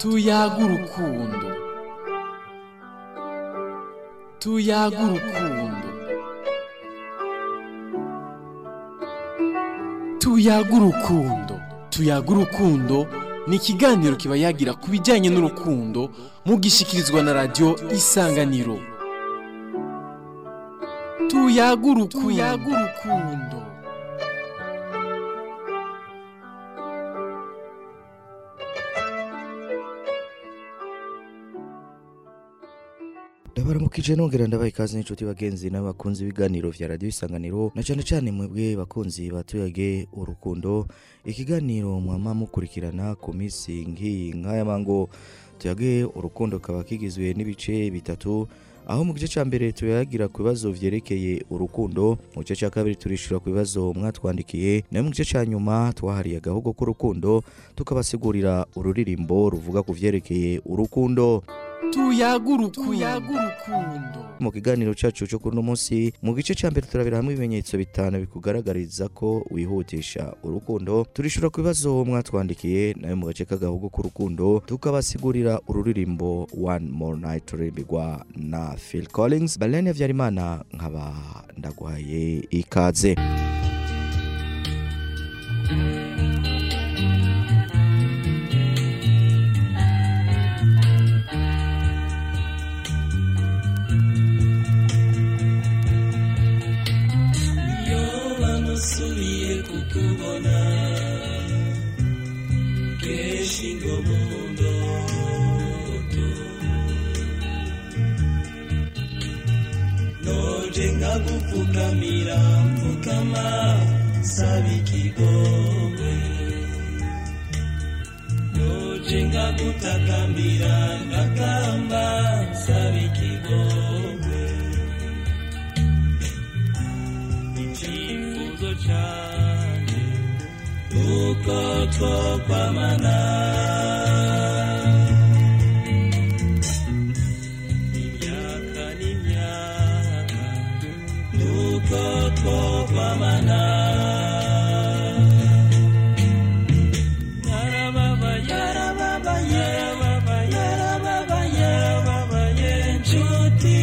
tuyaga urukundo tuyaga urukundo tuyaga urukundo tuyaga urukundo ni ikiganiro kiba yagira ku bijyanye n'urukundo mugishyikirizwa na radiyo isanganiro tuyaga urukundo ndabaramukije nongera ndabaha ikaze n'inshuti bagenzi n'abakunzi b'ibiganiro vya radiyo isanganiro na cyane cyane mwebwe bakunzi batuyage urukundo ikiganiro mwama mukurikirana ku minsi nk'iyi nk'aya mango tuyage urukundo kaba kigizwe n'ibice bitatu aho mu gice cya mbere tuyagira ku bibazo vyerekeye urukundo mu gice cya kabiri turishura ku bibazo mwatwandikiye nayo mu gice cya nyuma twahariye agahugu k'urukundo tukabasigurira ururirimbo ruvuga ku vyerekeye urukundo tuyaga urukundo mu kiganiro cyacu cyo kuri uno munsi mu gice cya mbere turabira hamwe ibimenyetso bitanu bikugaragariza ko wihutisha urukundo turishura ku bibazo mwatwandikiye nayo mu gace k'agahugu k'urukundo tukabasigurira ururirimbo one more night rurimbirwa na phil collins balene habyarimana nkaba ndaguhaye ikaze iyo bamusubiye kukubona kenshi ngo mu ndoto noje nkagupfukamira mpfukama saba ikigongwe noje nkagutakambira ngakamba saba ikigongwe icyifuzo cyane uko twokwamana imyaka n'imyaka nuko twokwamana yarababaye yarababaye yarababaye yarababaye yarababaye inshuti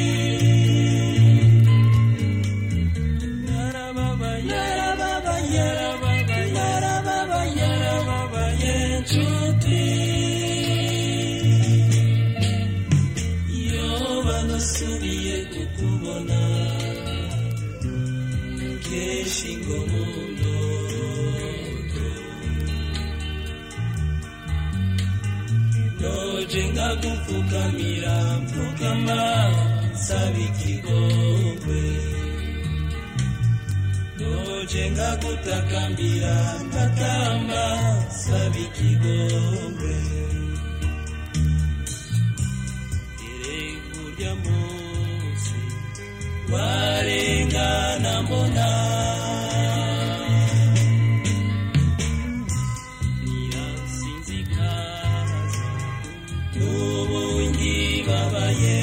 subiye kukubona kenshi ngo mu ndoto noje nkagupfukamira mpfukama saba ikigongwe noje ngagutakambira ntakamba saba ikigongwe irengurya munsi warengana mbona nirasinzikaza n'ubu ngibabaye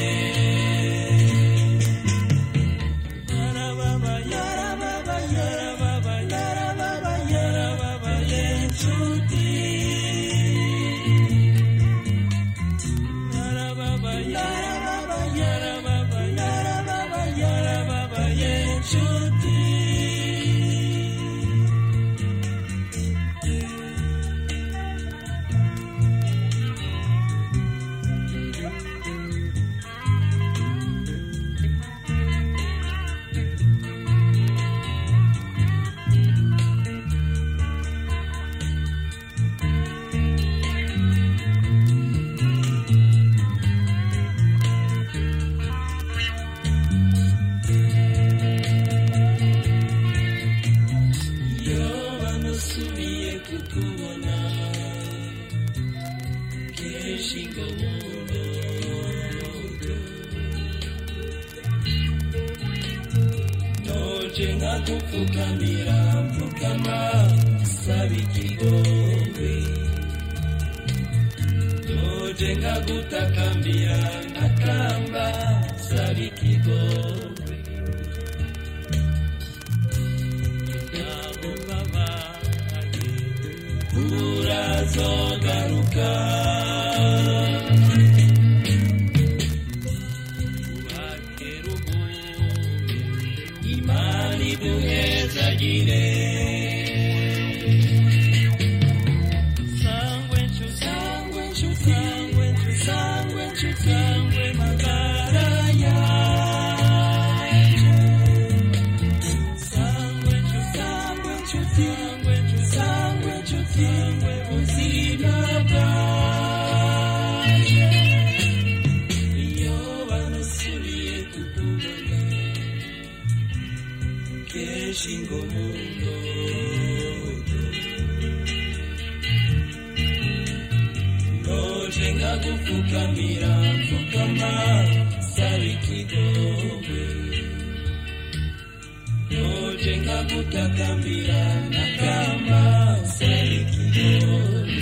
iyo bamusubiye kukubona kenshi ngo mu ndoto noje nkagupfukamira mpfukama saba ikigongwe noje nkagutakambira nkakamba saba ikigongwe urazogaruka buzima bwaje iyo banasubiye kukubona kenshi ngo mu ndoto noje nkagupfukamira mfukama saba ikigongwe noje nkagutakambira nakamba saba ikigongwe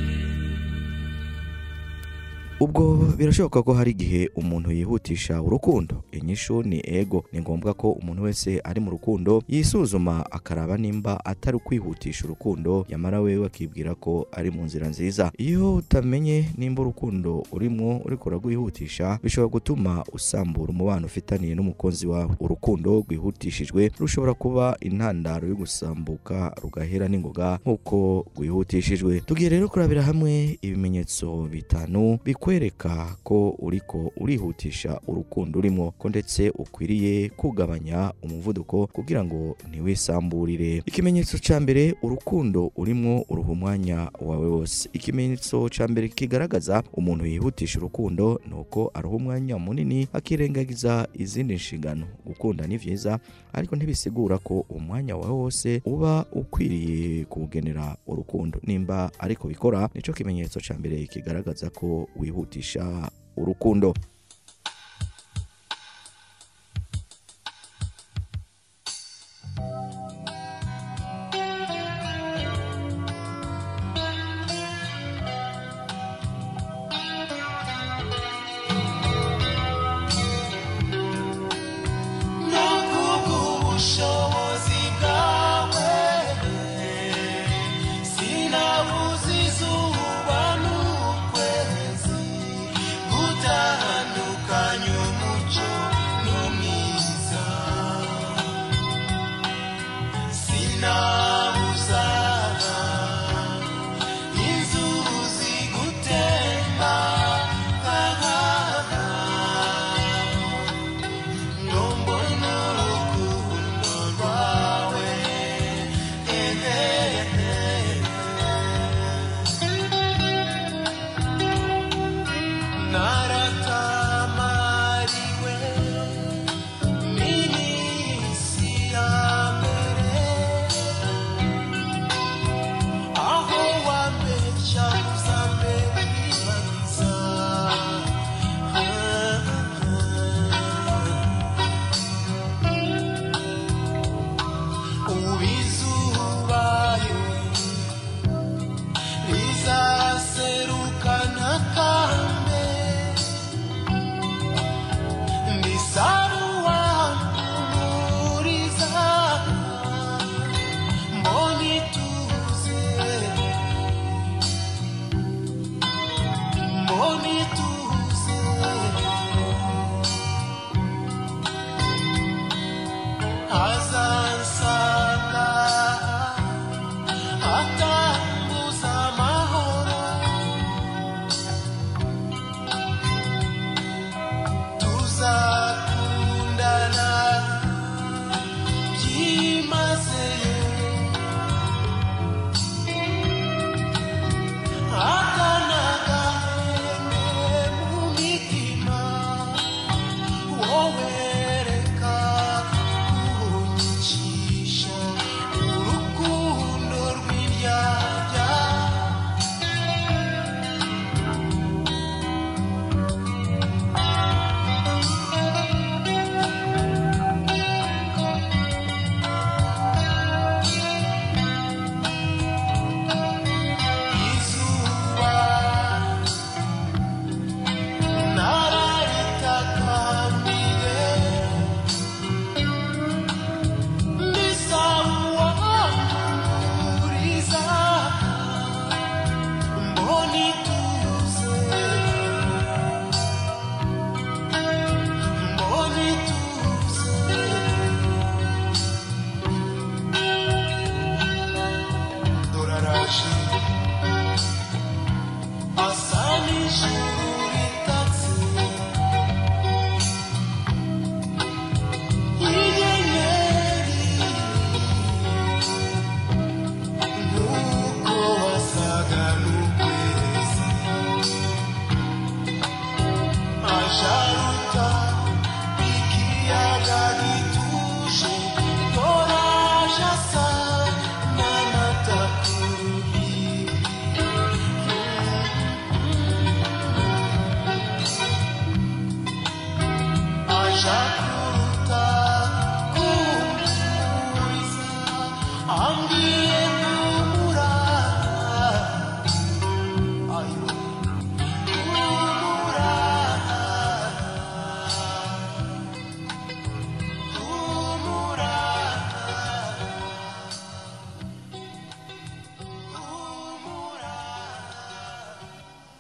ubwo birashoboka ko hari igihe umuntu yihutisha urukundo inyishu ni ego ni ngombwa ko umuntu wese ari mu rukundo yisuzuma akaraba nimba atari ukwihutisha urukundo yamara wewe akibwira ko ari mu nzira nziza iyo utamenye nimba urukundo urimo uriko uragwihutisha bishobora gutuma usambura umubano ufitaniye n'umukunzi wawe urukundo rwihutishijwe rushobora kuba intandaro yo gusambuka rugahera n'ingoga nk'uko rwihutishijwe tugiye rero kurabira hamwe ibimenyetso bitanu bikwereka ko uriko urihutisha urukundo urimo ko ndetse ukwiriye kugabanya umuvuduko kugira ngo ntiwisamburire ikimenyetso cya mbere urukundo urimo uruha umwanya wawe wose ikimenyetso cya mbere kigaragaza umuntu yihutisha urukundo ni uko aruha umwanya munini akirengagiza izindi nshingano gukunda ni byiza ariko ntibisigura ko umwanya wawe wose uba ukwiriye kuwugenera urukundo nimba ariko bikora nicyo kimenyetso cya mbere kigaragaza ko wihutisha urukundo ubushobozi bwawe sinabuze izuba n'ukwezi gutandukanya umucyo n'umwiza sinabuza inzuzi gutemba ngo mbone urukundo rwawe naratamariwe n'iminsi ya mbere aho wambeshya uzambera ibariza ubizubayo rizaserukana kambe ndisaruwa muriza mboni tuze mboni tuze azansanga atambuza amahoro tuzakundana byimazeyo akana gahenge mu mitima wowe reka kunyicisha urukundo rw'indyarya izuba nararitakambire ndisawuwamuriza mboni tuze mboni tuze doraraje asa n'ijuru ritatse inyenyeri nk'uko wasaga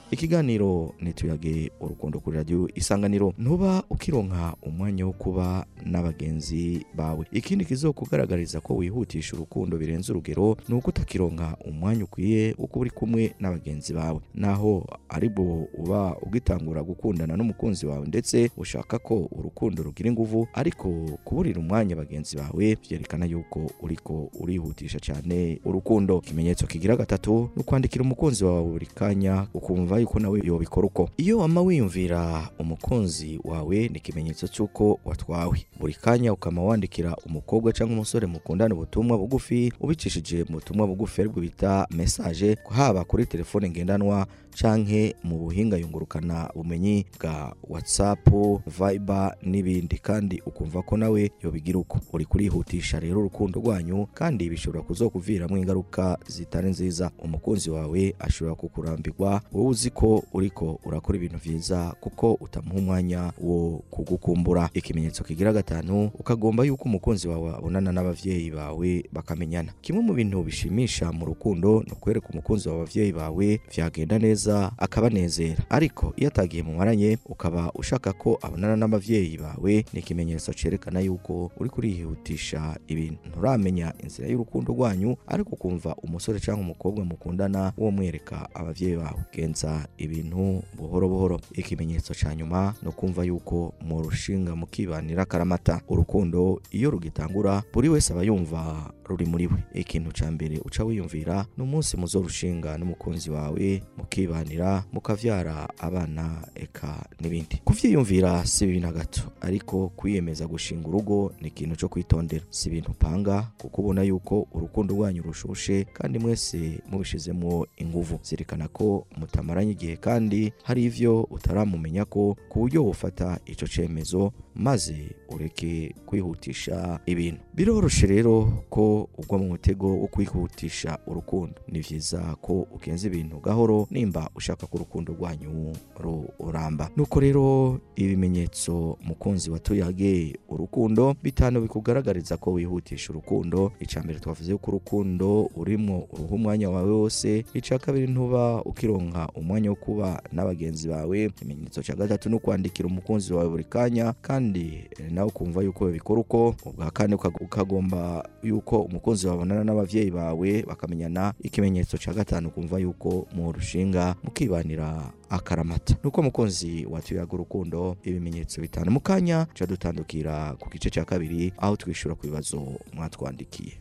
ikiganiro nituyage urukundo kuri radio isanganiro ntuba ukironka umwanya wo kuba n'abagenzi bawe ikindi kizokugaragariza ko wihutisha urukundo birenze urugero ni uko utakironka umwanya ukwiye wo kuba uri kumwe n'abagenzi bawe naho aribwo uba ugitangura gukundana n'umukunzi wawe ndetse ushaka ko urukundo rugira inguvu ariko kuburira umwanya bagenzi bawe byerekana yuko uriko urihutisha cyane urukundo ikimenyetso kigira gatatu ni ukwandikira umukunzi wawe buri kanya ukumva yuko nawe yobikora uko iyo wama wiyumvira umukunzi wawe ni ikimenyetso cy'uko watwawe buri kanya ukama wandikira umukobwa cyangwa umusore mukundana ubutumwa bugufi ubicishije mu butumwa bugufi aribwo bita message haba kuri telefone ngendanwa canke mu buhinga yungurukana bumenyi bwa whatsapp viber n'ibindi kandi ukumva ko nawe yobigira uko uri kurihutisha rero urukundo rwanyu kandi bishobora kuzokuviramo ingaruka zitari nziza umukunzi wawe ashobora kukurambirwa wowe uzi ko uriko urakora ibintu vyiza kuko utamuha umwanya wo kugukumbura ikimenyetso kigira gatanu ukagomba yuko umukunzi wawe abonana n'abavyeyi bawe bakamenyana kimwe mu bintu bishimisha mu rukundo ni ukwereka umukunzi wawe abavyeyi bawe vyagenda neza akabanezera ariko iyo atagiye mu maranye ukaba ushaka ko abonana n'abavyeyi bawe ni ikimenyetso cerekana yuko uri kurihutisha ibintu nturamenya inzira y'urukundo rwanyu ariko ukumva umusore cyangwa umukobwa mukundana wo mwereka abavyeyi bawe genza ibintu buhoro buhoro ikimenyetso ca nyuma ni ukumva yuko mu rushinga mukibanira karamata urukundo iyo rugitangura buri wese aba yumva ruri muri we ikintu ca mbere uca wiyumvira ni umunsi muzorushinga n'umukunzi wawe mukibanira mukavyara abana eka n'ibindi kuvyiyumvira si bibi na gato ariko kwiyemeza gushinga urugo ni ikintu co kwitondera si ibintu upanga kuko ubona yuko urukundo rwanyu rushushe kandi mwese mubishizemwo inguvu zirikana ko mutamaranye igihe kandi hari ivyo utaramumenya ko ku buryo wofata ico cemezo maze ureke kwihutisha ibintu biroroshe rero ko ugwa mu mutego wo kwihutisha urukundo ni vyiza ko ugenza ibintu gahoro nimba ushaka ko urukundo rwanyu ruramba nuko rero ibimenyetso mukunzi watuyage urukundo bitanu bikugaragariza ko wihutisha urukundo ica mbere twavuze ko urukundo urimo uruha umwanya wawe wose ica kabiri ntuba ukironka umwanya wo kuba n'abagenzi bawe ikimenyetso cya gatatu ni ukwandikira umukunzi wawe buri kanya kandi eh, nawe ukumva yuko bikora uko ubwa kane uka- ukagomba yuko umukunzi wawe abonana n'abavyeyi bawe bakamenyana ikimenyetso cya gatanu ukumva yuko mu rushinga mukibanira akaramata nuko mukunzi watuyaga urukundo ibimenyetso bitanu mu kanya ca dutandukira ku gice cya kabiri aho twishura ku bibazo mwatwandikiye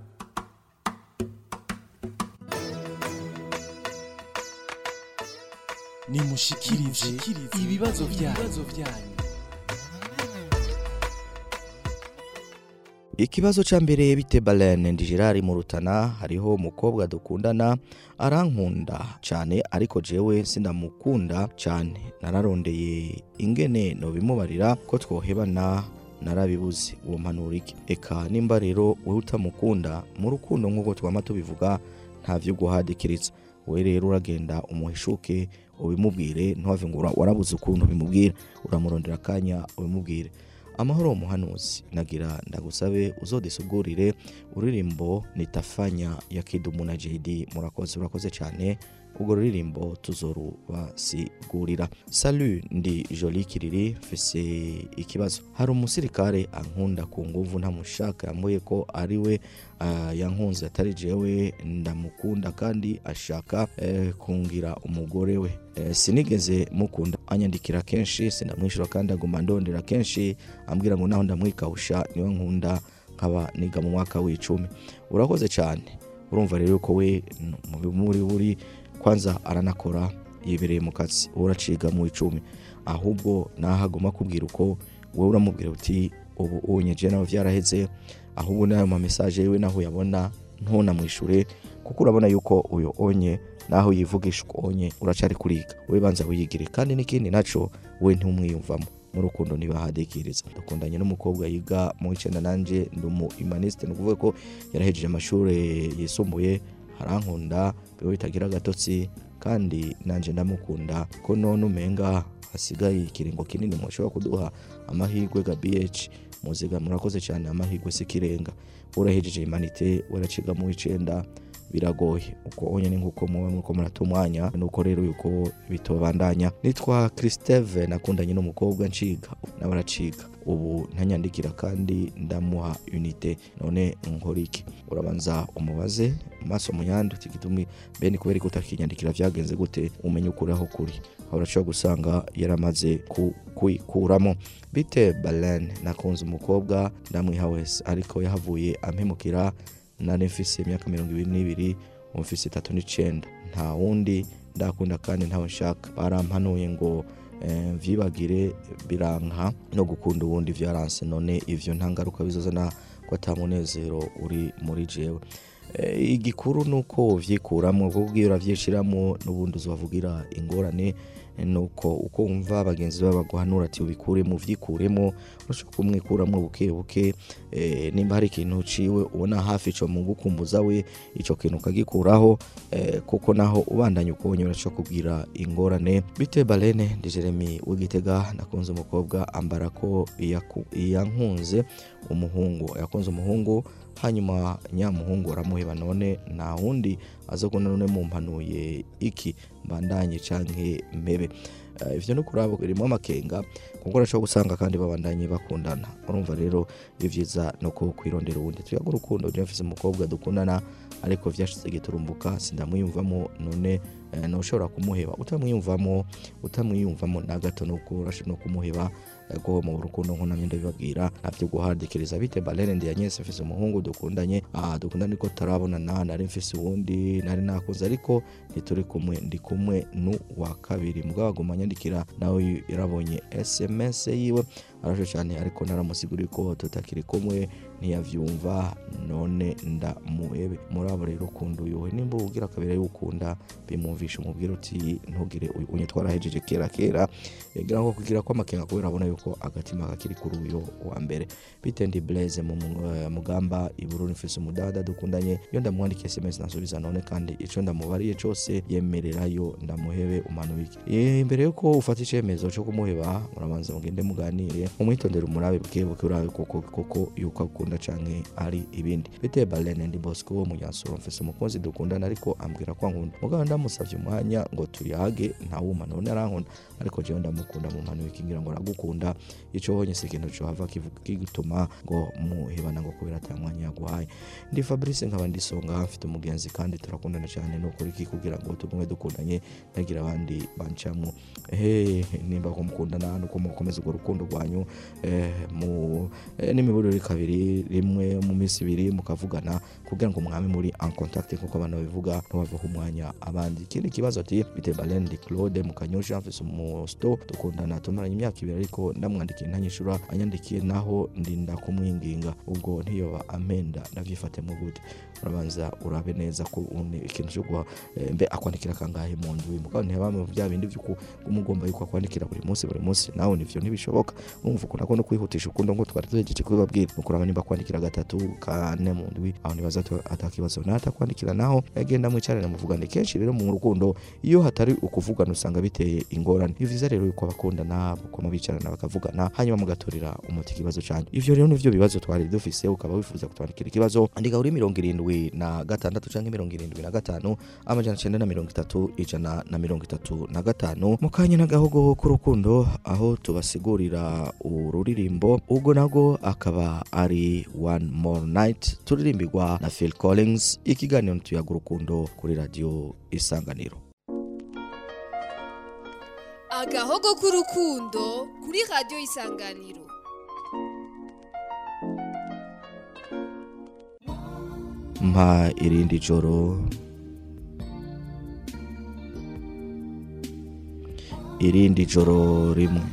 nimushikirize ibibazo byanyu ikibazo ca mbere bite balene ndi gerard mu rutana hariho umukobwa dukundana arankunda cyane ariko jewe sindamukunda cyane nararondeye ingene nobimubarira ko twohebana narabibuze uwo mpanura iki eka nimba rero wowe utamukunda mu rukundo nk'uko twama tubivuga nta vyo guhadikiritsa we rero uragenda umuhishuke ubimubwire ntuhave ngo ura- warabuze ukuntu ubimubwira uramurondera akanya ubimubwire amahoro umuhanuzi nagira ndagusabe uzodisugurire uririmbo nitafanya ya kidumu na JD murakoze urakoze cyane ubwo ruririmbo tuzorubasigurira salu ndi joli kiriri mfise ikibazo hari umusirikare ankunda ku nguvu ntamushaka yambuye ko ari we ah, yankunze atari jewe ndamukunda kandi ashaka eh, kungira umugore we Eh, sinigeze mukunda anyandikira kenshi sindamwishyura kandi aguma ndondera kenshi ambwira ngo naho ndamwikawusha niwe nkunda nkaba niga mu mwaka w'icumi urakoze cyane urumva rero ko we n- mu muri buri kwanza aranakora yibereye mu kazi wowe uraciga mu icumi ahubwo naho agomba kubwira uko wowe uramubwira uti ubu unyeje nawe byaraheze ahubwo n'ayo ma message yiwe naho uyabona ntunamwishure kuko urabona yuko uyo onye naho yivugisha uko onye uracari kuriga we banza wiyigire kandi n'ikindi naco we ntumwiyumvamo mu rukundo ntibahadikiriza dukundanye n'umukobwa yiga mu icenda nanje ndi umu humaniste ni ukuvuga ko yarahejeje amashuri yisumbuye harankunda biba bitagira agatotsi kandi nanje ndamukunda ko none umenga hasigaye ikiringo kinini mushobora kuduha amahirwe ga BH muziga murakoze cyane amahirwe sikirenga urahejeje imanite waraciga mu icenda biragoye uko nyine nk'uko muba muriko murata umwanya nuko rero yuko bitobandanya nitwa Christeve nakundanye n'umukobwa nciga nawe araciga ubu ntanyandikira kandi ndamuha unite none nkora iki urabanza umubaze maso muyandi uti gitumi bene kubera ko utakinyandikira vyagenze gute umenye ukuri aho kuri aho urashobora gusanga yaramaze ku- kuyikuramo bite Balen nakunze umukobwa ndamwiha wese ariko yahavuye ampemukira nari mfise imyaka mirongo ibiri n'ibiri ubu mfise itatu n'icenda nta wundi ndakunda kandi ntawe nshaka barampanuye ngo eh, vyibagire biranka no gukunda uwundi vyaranse none ivyo nta ngaruka bizozana ko ata munezero uri muri jewe Eh, igikuru nuko uvyikuramo kuko ugiye uravyishiramo n'ubundi uzovugira ingorane eh, nuko uko wumva bagenzi bawe baguhanura ati ubikuremo uvyikuremo urashobora kumwikuramo buke buke eh, nimba hari ikintu uciwe ubona hafi ico mu gukumbuza we ico kintu ukagikuraho eh, kuko naho ubandanya ukubonye urashobora kugira ingorane bite balene ndi jeremy w'igitega nakunze umukobwa ambara ko iyaku- iyankunze umuhungu yakunze umuhungu hanyuma nyamuhungu aramuheba none nta wundi aza kubona none mumpanuye iki mbandanye canke mpebe Eh, ivyo no kuraba birimo amakenga kuko urashobora gusanga kandi babandanye bakundana urumva rero ivyiza no ko kwirondera uwundi tuyaga urukundo je mfise umukobwa dukundana ariko vyashize giturumbuka sindamwiyumvamo none eh, noshobora kumuheba utamwiyumvamo utamwiyumvamo na gato nuko urashobora no kumuheba eh, ko mu rukundo nko namye ndabibabwira navyo guhadikiriza bite balene ndi yanyese mfise umuhungu dukundanye ah dukundana ariko tarabonana nari mfise uwundi nari nakuze ariko ntituri kumwe ndi kumwe nu wa kabiri mugabo aguma anyandikira nawe yarabonye sms yiwe arasho cyane ariko naramusiguriye ko tutakiri kumwe ntiyavyumva none ndamuhebe muri abo rero ukunda uyuwe nimba ubwira kabiri y'ukunda bimwumvisha umubwira uti ntugire uyu unye twarahejeje kera kera ngira ngo kugira ko amakenga kubera abona yuko agatima kakiri kuri uyu wa mbere bite ndi blaze mu mu- eh, mugamba ibururi mfise umudada dukundanye iyo ndamwandikiye sms nasubiza none kandi ico ndamubariye cose yemererayo ndamuhebe umanubike Eh, imbere yuko ufata icemezo co kumuheba murabanza mugende muganire umwitondere umurabe bwe buke urabe koko koko yuko akunda canke ari ibindi bite balene ndi bosco munyansoro mfise umukunzi dukundana ariko ambwira ko ankunda mugabo ndamusavye umwanya ngo tuyage ntawuma none arankunda ariko jewe ndamukunda mu mpano ikingira ngo aragukunda ico honye si ikintu cohava kivuga kigutuma ngo muhebana ngo kubera ata mwanya yaguhaye ndi fabrice nkaba ndisonga mfite umugenzi kandi turakundana cyane nukuri iki kugira ngo tugume dukundanye ntagira abandi bancamo ehe nimba ko mukundana nuko mukomeza urwo rukundo rwanyu eh, mu eh, n'imiburire kabiri rimwe mu minsi ibiri mukavugana kugira ngo mwame muri en contact nkuko abantu babivuga ntibavaho umwanya abandi ikindi kibazo ati bite Balen di Claude mukanyosha mfise umusto dukundana tumaranye imyaka ibiri ariko ndamwandikiye ntanyishura anyandikiye naho ndinda kumwinginga ubwo ntiyoba amenda navyifatemo gute urabanza urabe neza ko une ikintu cyo guha eh, mbe akwandikira kangahe mu ndwi mugabo ntibame bya bindi vyuko umugomba yuko akwandikira buri munsi buri munsi nawe nivyo ntibishoboka urumva ukuntu ako no kwihutisha ukundo ngo twari tuhejeje kubibabwira nukuraba nimba kwandikira gatatu kane mu ndwi aho nibaza ati atakibazo natakwandikira naho yagenda mwicarane muvugane kenshi rero mu rukundo iyo hatari ukuvugana usanga biteye ingorane ni vyiza rero yuko abakundana bakoma bicarana bakavugana hanyuma mugatorera umuti ikibazo canyu ivyo rero nivyo bibazo twari dufise ukaba wifuza kutwandikira ikibazo andika kuri mirongo irindwi na gatandatu canke mirongo irindwi na gatanu amajana cenda na mirongo itatu ijana na mirongo itatu na gatanu mu kanya n'agahogo k'urukundo aho tubasigurira ururirimbo ubwo nabwo akaba ari one more night turirimbirwa na phil collins ikiganiro tuyaga urukundo kuri radiyo isanganiro agahogo k'urukundo kuri radiyo isanganiro mpa irindi joro irindi joro rimwe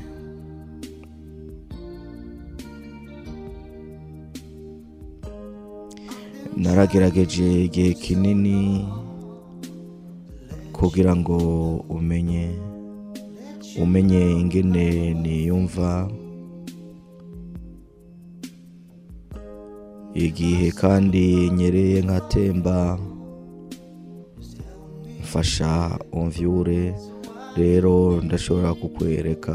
naragerageje igihe kinini kugira ngo umenye umenye ingene niyumva igihe kandi nyereye nkatemba mfasha umvyure rero ndashobora kukwereka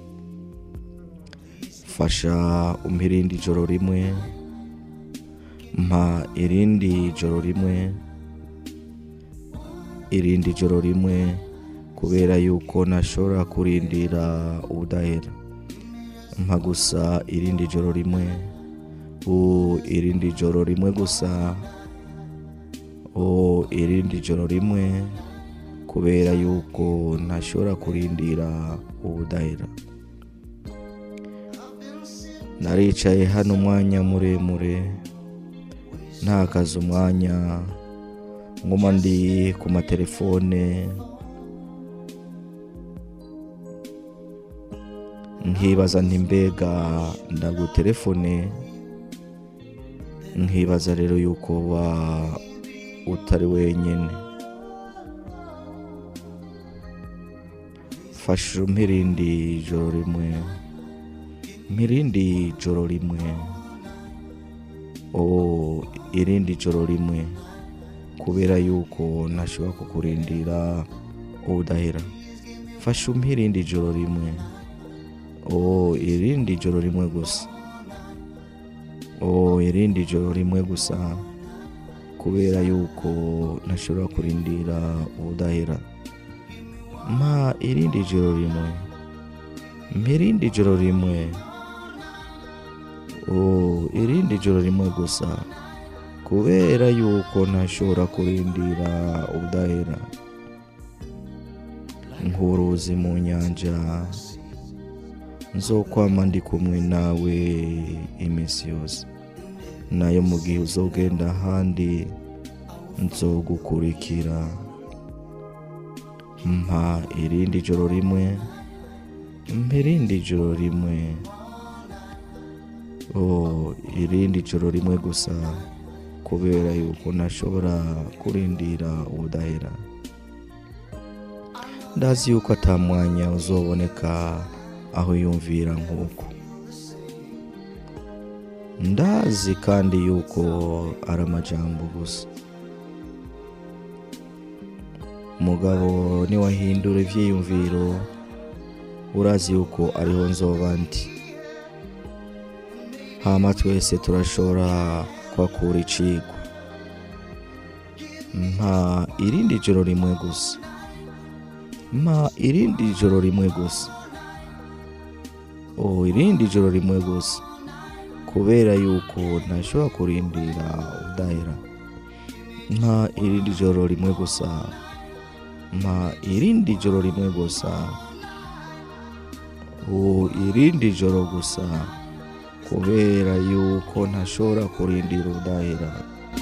fasha umpirindi ijoro rimwe mpa irindi joro rimwe irindi joro rimwe kubera yuko ntashobora kurindira ubudahera mpa gusa irindi joro rimwe u irindi joro rimwe gusa o irindi joro rimwe kubera yuko ntashobora kurindira ubudahera naricaye hano umwanya muremure ntakaze umwanya nguma ndi ku matelefone nkibaza nti mbega ndagutelefone nkibaza rero yuko wa utari wenyine fasha mpirindi joro rimwe mpirindi joro rimwe o irindi joro rimwe kubera yuko ntashobora kukurindira ubudahera fasha umpirindi joro rimwe o irindi joro rimwe gusa o irindi joro rimwe gusa kubera yuko ntashobora kurindira ubudahera mpa irindi joro rimwe mpa irindi joro rimwe o irindi joro rimwe gusa kubera yuko ntashobora kurindira ubudahera nk'uruzi mu nyanja nzokwama ndi kumwe nawe iminsi yose nayo mu gihe uzogenda ahandi nzogukurikira mpa irindi joro rimwe mpa irindi joro rimwe o irindi joro rimwe gusa kubera yuko ntashobora kurindira ubudahera ndazi yuko atamwanya uzoboneka aho yumvira nk'uko ndazi kandi yuko ari amajambo gusa mugabo niwahindura ibyiyumviro urazi yuko ariho nzoba ndi hama twese turashobora kwakura icigwa mpa irindi joro rimwe gusa mpa irindi joro rimwe gusa o irindi joro rimwe gusa kubera yuko ntashobora kurindira udahera mpa irindi joro rimwe gusa mpa irindi joro rimwe gusa o irindi joro gusa kubera yuko ntashobora kurindira udahera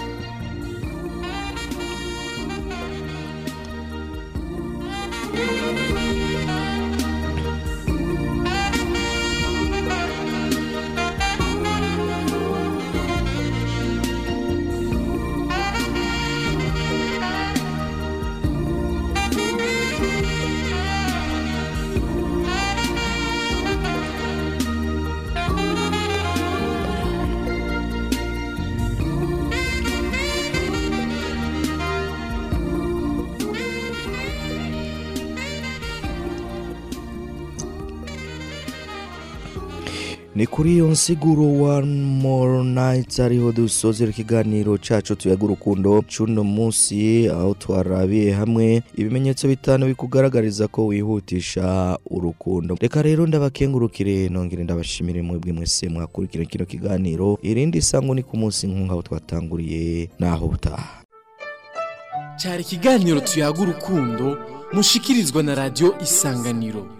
ni kuri iyo nsiguro one more night ariho dusozera ikiganiro cacu tuyaga urukundo cuno munsi aho twarabiye hamwe ibimenyetso bitanu bikugaragariza ko wihutisha urukundo reka rero ndabakengurukire nongere ndabashimire mwebwe mwese mwakurikira kino kiganiro irindi sango ni ku munsi nk'aho twatanguriye naho butaha cyari ikiganiro tuyaga urukundo mushikirizwa na radiyo isanganiro